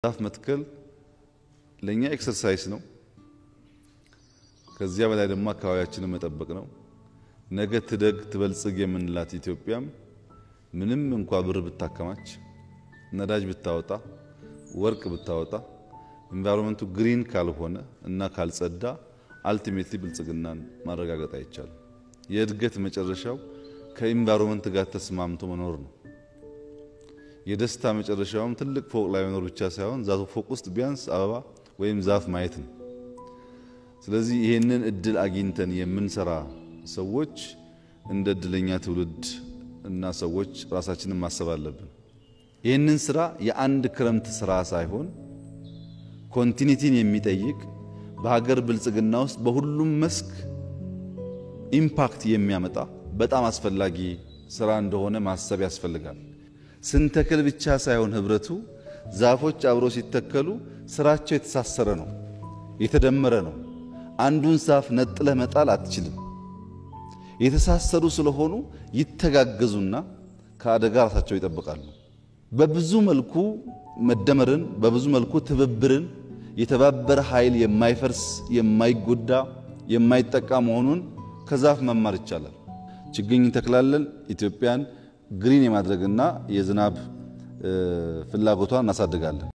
ዛፍ መትከል ለእኛ ኤክሰርሳይስ ነው። ከዚያ በላይ ደግሞ አካባቢያችንን መጠበቅ ነው። ነገ ትደግ ትበልጽግ የምንላት ኢትዮጵያም ምንም እንኳ ብር ብታከማች፣ ነዳጅ ብታወጣ፣ ወርቅ ብታወጣ ኢንቫይሮንመንቱ ግሪን ካልሆነ እና ካልጸዳ አልቲሜትሊ ብልጽግናን ማረጋገጥ አይቻልም። የእድገት መጨረሻው ከኢንቫይሮንመንት ጋር ተስማምቶ መኖር ነው። የደስታ መጨረሻውም ትልቅ ፎቅ ላይ መኖር ብቻ ሳይሆን ዛቱ ፎቅ ውስጥ ቢያንስ አበባ ወይም ዛፍ ማየት ነው። ስለዚህ ይህንን እድል አግኝተን የምንሰራ ሰዎች እንደ እድለኛ ትውልድ እና ሰዎች ራሳችንን ማሰብ አለብን። ይህንን ስራ የአንድ ክረምት ስራ ሳይሆን ኮንቲኒቲን የሚጠይቅ በሀገር ብልጽግና ውስጥ በሁሉም መስክ ኢምፓክት የሚያመጣ በጣም አስፈላጊ ስራ እንደሆነ ማሰብ ያስፈልጋል። ስንተክል ብቻ ሳይሆን ህብረቱ ዛፎች አብረው ሲተከሉ ስራቸው የተሳሰረ ነው፣ የተደመረ ነው። አንዱን ዛፍ ነጥለህ መጣል አትችልም። የተሳሰሩ ስለሆኑ ይተጋገዙና ከአደጋ ራሳቸው ይጠብቃሉ። በብዙ መልኩ መደመርን፣ በብዙ መልኩ ትብብርን፣ የተባበረ ኃይል የማይፈርስ የማይጎዳ የማይጠቃ መሆኑን ከዛፍ መማር ይቻላል። ችግኝ እንተክላለን። ኢትዮጵያን ግሪን የማድረግና የዝናብ ፍላጎቷን እናሳድጋለን።